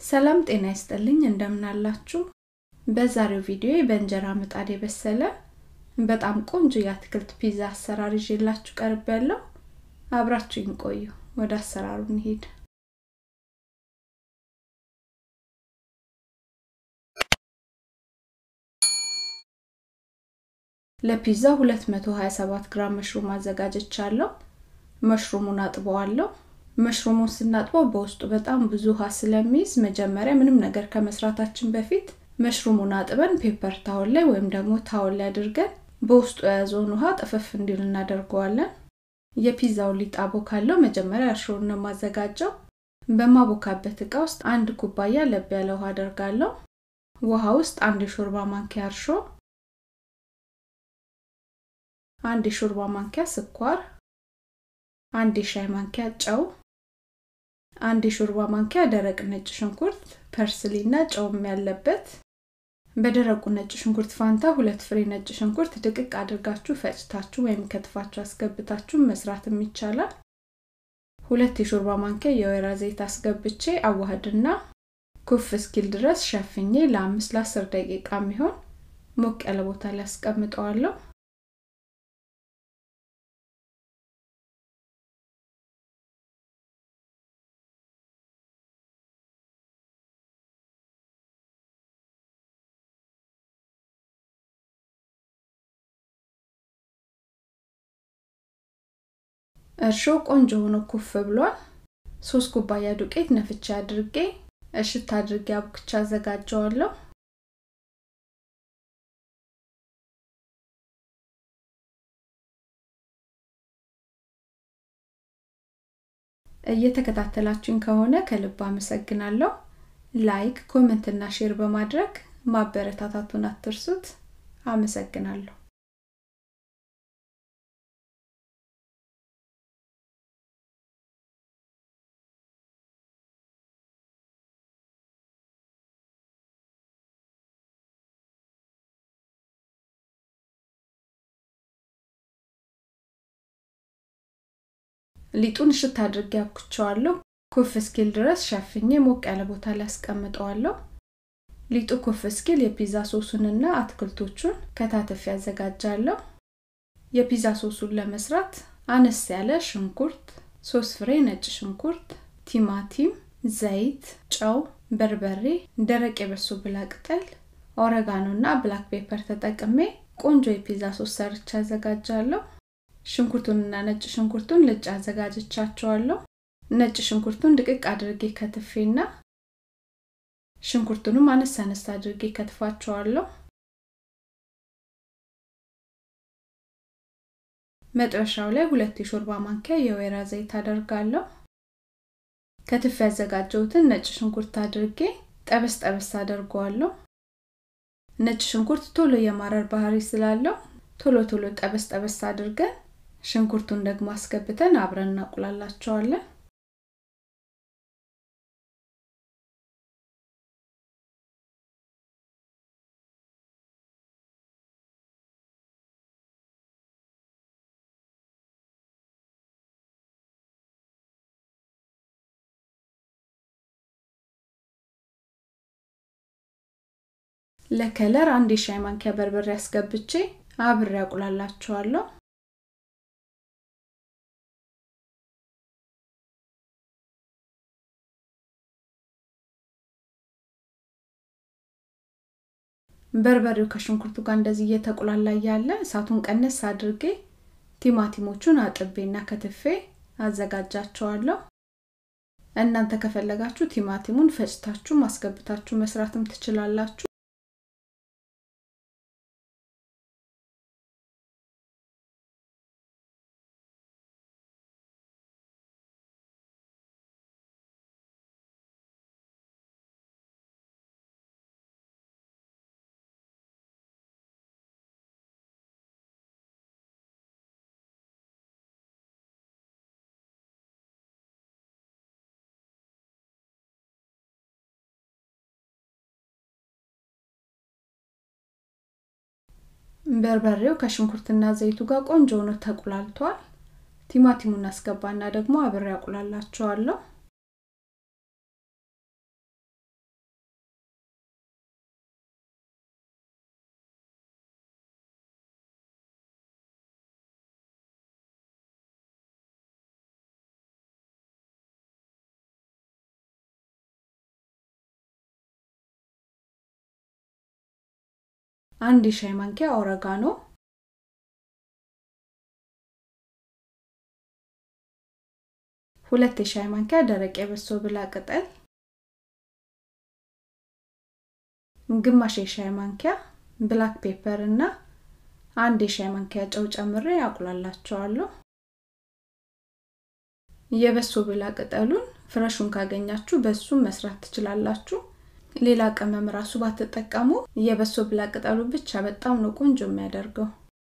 ሰላም ጤና ይስጥልኝ እንደምናላችሁ በዛሬው ቪዲዮ በእንጀራ ምጣድ የበሰለ በጣም ቆንጆ የአትክልት ፒዛ አሰራር ይዤላችሁ ቀርብ ያለው አብራችሁኝ ቆዩ ወደ አሰራሩ እንሄድ ለፒዛ 227 ግራም መሽሩም አዘጋጀቻለሁ መሽሩሙን አጥበዋለሁ መሽሩሙን ስናጥበው በውስጡ በጣም ብዙ ውሃ ስለሚይዝ መጀመሪያ ምንም ነገር ከመስራታችን በፊት መሽሩሙን አጥበን ፔፐር ታወል ላይ ወይም ደግሞ ታወል ላይ አድርገን በውስጡ የያዘውን ውሃ ጥፍፍ እንዲል እናደርገዋለን የፒዛውን ሊጥ አቦካለው መጀመሪያ እርሾውን ነው የማዘጋጀው በማቦካበት እቃ ውስጥ አንድ ኩባያ ለብ ያለ ውሃ አደርጋለሁ ውሃ ውስጥ አንድ የሾርባ ማንኪያ እርሾ አንድ የሾርባ ማንኪያ ስኳር አንድ የሻይ ማንኪያ ጨው አንድ የሾርባ ማንኪያ ደረቅ ነጭ ሽንኩርት ፐርስሊ እና ጨውም ያለበት በደረቁ ነጭ ሽንኩርት ፋንታ ሁለት ፍሬ ነጭ ሽንኩርት ድቅቅ አድርጋችሁ ፈጭታችሁ ወይም ከትፋችሁ አስገብታችሁ መስራትም ይቻላል ሁለት የሾርባ ማንኪያ የወይራ ዘይት አስገብቼ አዋህድና ኩፍ እስኪል ድረስ ሸፍኜ ለአምስት ለአስር ደቂቃ የሚሆን ሞቅ ያለ ቦታ ላይ አስቀምጠዋለሁ እርሾ ቆንጆ ሆኖ ኩፍ ብሏል ሶስት ኩባያ ዱቄት ነፍቻ አድርጌ እሽት አድርጌ አቡክቻ አዘጋጀዋለሁ እየተከታተላችሁኝ ከሆነ ከልብ አመሰግናለሁ ላይክ ኮመንት እና ሼር በማድረግ ማበረታታቱን አትርሱት አመሰግናለሁ ሊጡን እሽት አድርጌ አብኩቸዋለሁ ኩፍ እስኪል ድረስ ሸፍኜ ሞቅ ያለ ቦታ ላይ አስቀምጠዋለሁ ሊጡ ኩፍ እስኪል የፒዛ ሶሱንና አትክልቶቹን ከታተፍ ያዘጋጃለሁ የፒዛ ሶሱን ለመስራት አነስ ያለ ሽንኩርት ሶስት ፍሬ ነጭ ሽንኩርት ቲማቲም ዘይት ጨው በርበሬ ደረቅ የበሶ ብላ ቅጠል ኦረጋኖ እና ብላክ ፔፐር ተጠቅሜ ቆንጆ የፒዛ ሶስ ሰርቻ አዘጋጃለሁ ሽንኩርቱንና ነጭ ሽንኩርቱን ልጭ አዘጋጅቻቸዋለሁ ነጭ ሽንኩርቱን ድቅቅ አድርጌ ከትፌና ሽንኩርቱንም አነስ አነስ አድርጌ ከትፋቸዋለሁ መጥበሻው ላይ ሁለት የሾርባ ማንኪያ የወይራ ዘይት አደርጋለሁ ከትፍ ያዘጋጀሁትን ነጭ ሽንኩርት አድርጌ ጠበስ ጠበስ አደርገዋለሁ ነጭ ሽንኩርት ቶሎ የማረር ባህሪ ስላለው ቶሎ ቶሎ ጠበስ ጠበስ አድርገን ሽንኩርቱን ደግሞ አስገብተን አብረን እናቁላላቸዋለን ለከለር አንድ የሻይ ማንኪያ በርበሬ አስገብቼ አብሬ ያቁላላቸዋለሁ በርበሬው ከሽንኩርቱ ጋር እንደዚህ እየተቁላላ ያለ እሳቱን ቀነስ አድርጌ ቲማቲሞቹን አጥቤና ከትፌ አዘጋጃቸዋለሁ እናንተ ከፈለጋችሁ ቲማቲሙን ፈጭታችሁ ማስገብታችሁ መስራትም ትችላላችሁ በርበሬው ከሽንኩርትና ዘይቱ ጋር ቆንጆ ሆኖ ተቁላልቷል ቲማቲሙን አስገባና ደግሞ አብሬ ያቁላላቸዋለሁ አንድ የሻይ ማንኪያ ኦረጋኖ ሁለት የሻይ ማንኪያ ደረቅ የበሶ ብላ ቅጠል ግማሽ የሻይ ማንኪያ ብላክ ፔፐር እና አንድ የሻይ ማንኪያ ጨው ጨምሬ አቁላላቸዋለሁ የበሶ ብላ ቅጠሉን ፍረሹን ካገኛችሁ በሱም መስራት ትችላላችሁ ሌላ ቅመም ራሱ ባትጠቀሙ የበሶ ብላ ቅጠሉ ብቻ በጣም ነው ቆንጆ የሚያደርገው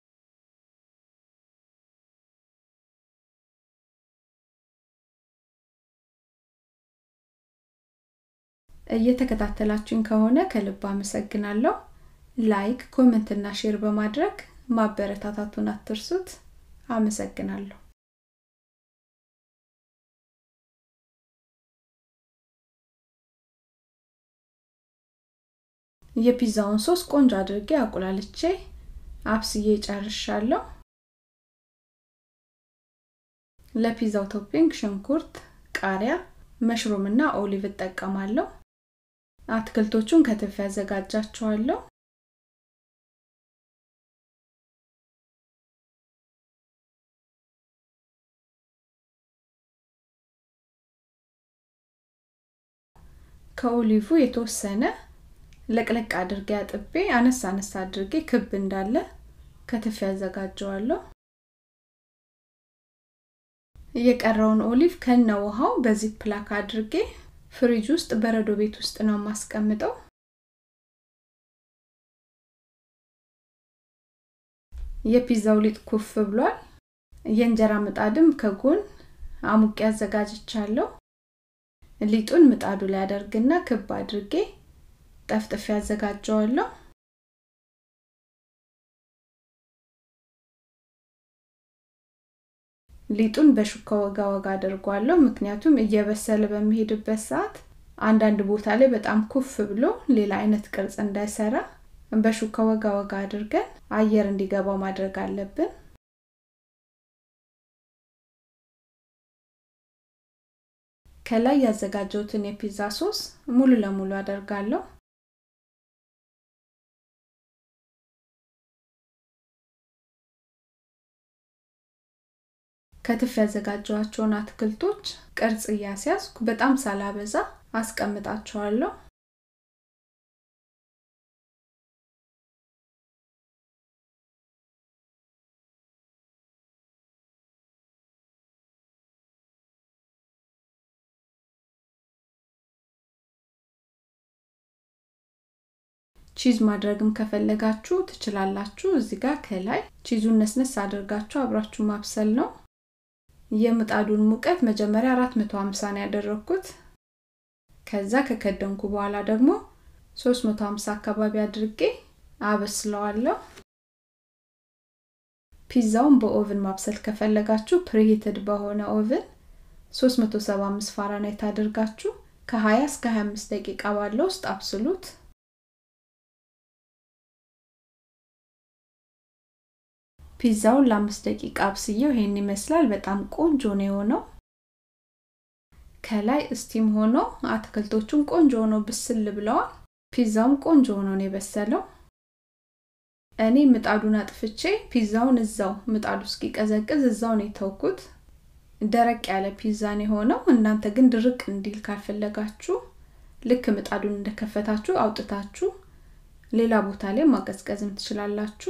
እየተከታተላችሁኝ ከሆነ ከልብ አመሰግናለሁ ላይክ ኮመንት እና ሼር በማድረግ ማበረታታቱን አትርሱት አመሰግናለሁ የፒዛውን ሶስ ቆንጆ አድርጌ አቁላልቼ አብስዬ ጨርሻለሁ ለፒዛው ቶፒንግ ሽንኩርት ቃሪያ መሽሩም እና ኦሊቭ እጠቀማለሁ አትክልቶቹን ከትፍ ያዘጋጃቸዋለሁ ከኦሊቭ የተወሰነ ለቅለቅ አድርጌ አጥቤ አነስ አነስ አድርጌ ክብ እንዳለ ከትፍ ያዘጋጀዋለሁ የቀረውን ኦሊቭ ከነ ውሃው በዚህ ፕላክ አድርጌ ፍሪጅ ውስጥ በረዶ ቤት ውስጥ ነው የማስቀምጠው የፒዛው ሊጥ ኩፍ ብሏል የእንጀራ ምጣድም ከጎን አሙቄ አዘጋጅቻለሁ ሊጡን ምጣዱ ላይ አደርግና ክብ አድርጌ ጠፍጥፍ ያዘጋጀዋለሁ ሊጡን በሹካ ወጋ ወጋ አድርጓለሁ ምክንያቱም እየበሰለ በሚሄድበት ሰዓት አንዳንድ ቦታ ላይ በጣም ኩፍ ብሎ ሌላ አይነት ቅርጽ እንዳይሰራ በሹካ ወጋ ወጋ አድርገን አየር እንዲገባው ማድረግ አለብን ከላይ ያዘጋጀውትን የፒዛ ሶስ ሙሉ ለሙሉ አደርጋለሁ ከትፍ ያዘጋጀዋቸውን አትክልቶች ቅርጽ እያስያዝኩ በጣም ሳላበዛ አስቀምጣቸዋለሁ ቺዝ ማድረግም ከፈለጋችሁ ትችላላችሁ እዚህ ጋር ከላይ ቺዙን ነስነስ አድርጋችሁ አብራችሁ ማብሰል ነው የምጣዱን ሙቀት መጀመሪያ 450 ነው ያደረኩት ከዛ ከከደንኩ በኋላ ደግሞ 350 አካባቢ አድርጌ አበስለዋለሁ ፒዛውን በኦቭን ማብሰል ከፈለጋችሁ ፕሪሂትድ በሆነ ኦቭን 375 ፋራናይት አድርጋችሁ ከ20 እስከ 25 ደቂቃ ባለው ውስጥ አብስሉት ፒዛውን ለአምስት ደቂቃ አብስየው ይሄን ይመስላል በጣም ቆንጆ ነው የሆነው ከላይ እስቲም ሆኖ አትክልቶቹን ቆንጆ ሆኖ ብስል ብለዋል ፒዛውም ቆንጆ ሆኖ ነው የበሰለው እኔ ምጣዱን አጥፍቼ ፒዛውን እዛው ምጣዱ እስኪቀዘቅዝ እዛው ነው የተውኩት ደረቅ ያለ ፒዛን የሆነው እናንተ ግን ድርቅ እንዲል ካልፈለጋችሁ ልክ ምጣዱን እንደከፈታችሁ አውጥታችሁ ሌላ ቦታ ላይ ማቀዝቀዝም ትችላላችሁ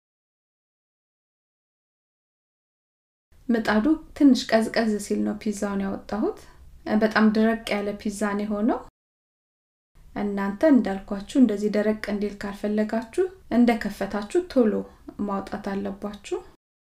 ምጣዱ ትንሽ ቀዝቀዝ ሲል ነው ፒዛውን ያወጣሁት በጣም ደረቅ ያለ ፒዛን የሆነው እናንተ እንዳልኳችሁ እንደዚህ ደረቅ እንዲል ካልፈለጋችሁ እንደከፈታችሁ ቶሎ ማውጣት አለባችሁ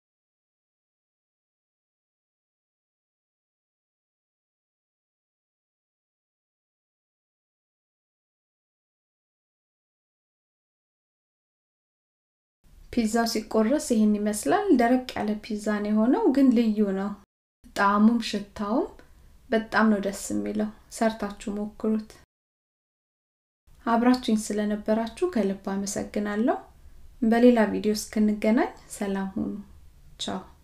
ፒዛው ሲቆረስ ይህን ይመስላል ደረቅ ያለ ፒዛን የሆነው ግን ልዩ ነው ጣዕሙም ሽታውም በጣም ነው ደስ የሚለው ሰርታችሁ ሞክሩት አብራችሁኝ ስለነበራችሁ ከልብ አመሰግናለሁ በሌላ ቪዲዮ እስክንገናኝ ሰላም ሁኑ ቻው